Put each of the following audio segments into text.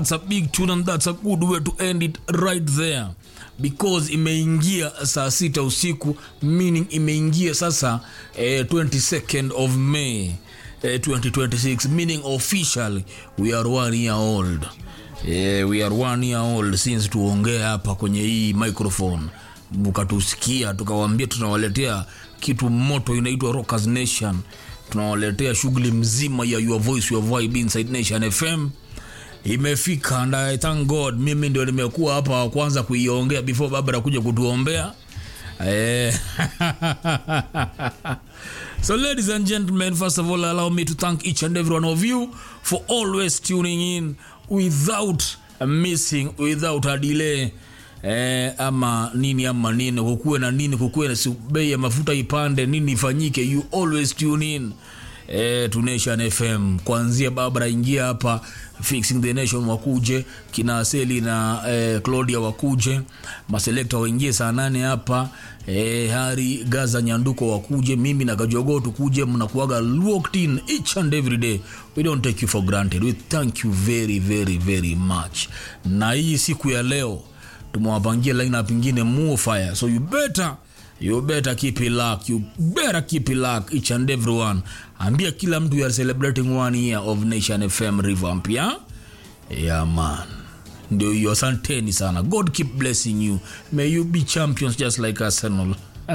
That's a big tune and that's a good way to end it right there because imeingia saa sita usiku meaning imeingia sasa eh, 22nd of May eh, 2026 meaning officially we are one year old eh, we are one year old since tuongee hapa kwenye hii microphone mkatusikia tukawambia tunawaletea kitu moto inaitwa Rockers Nation tunawaletea shughuli mzima ya your voice your vibe inside Nation FM imefika and I thank God mimi ndio nimekuwa hapa wa kwanza kuiongea before Barbara kuja kutuombea eh. so ladies and gentlemen first of all allow me to thank each and every one of you for always tuning in without missing without a delay eh, ama nini ama nini kukuwe na nini kukuwe na si bei ya mafuta ipande nini ifanyike you always tune in eh, to Nation FM kuanzia Barbara ingia hapa fixing the nation wakuje kina Aseli na eh, Claudia wakuje maselekta waingie saa nane hapa eh, Hari Gaza Nyanduko wakuje mimi na Kajogo tukuje mnakuaga locked in each and every day we don't take you for granted we thank you very very very much na hii siku ya leo tumewapangia lineup ingine more fire so you better you better keep it locked you better keep it locked each and everyone ambia kila mtu you are celebrating one year of nation fm revamp ya yeah man ndio hiyo asanteni sana god keep blessing you may you be champions just like arsenal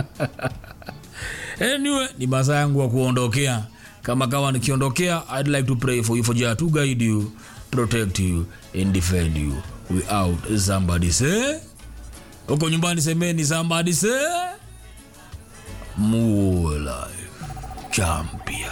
anyway ni masaa yangu wa kuondokea kama kawa nikiondokea i'd like to pray for you for jah to guide you protect you and defend you without somebody say huko nyumbani semeni somebody say more life champion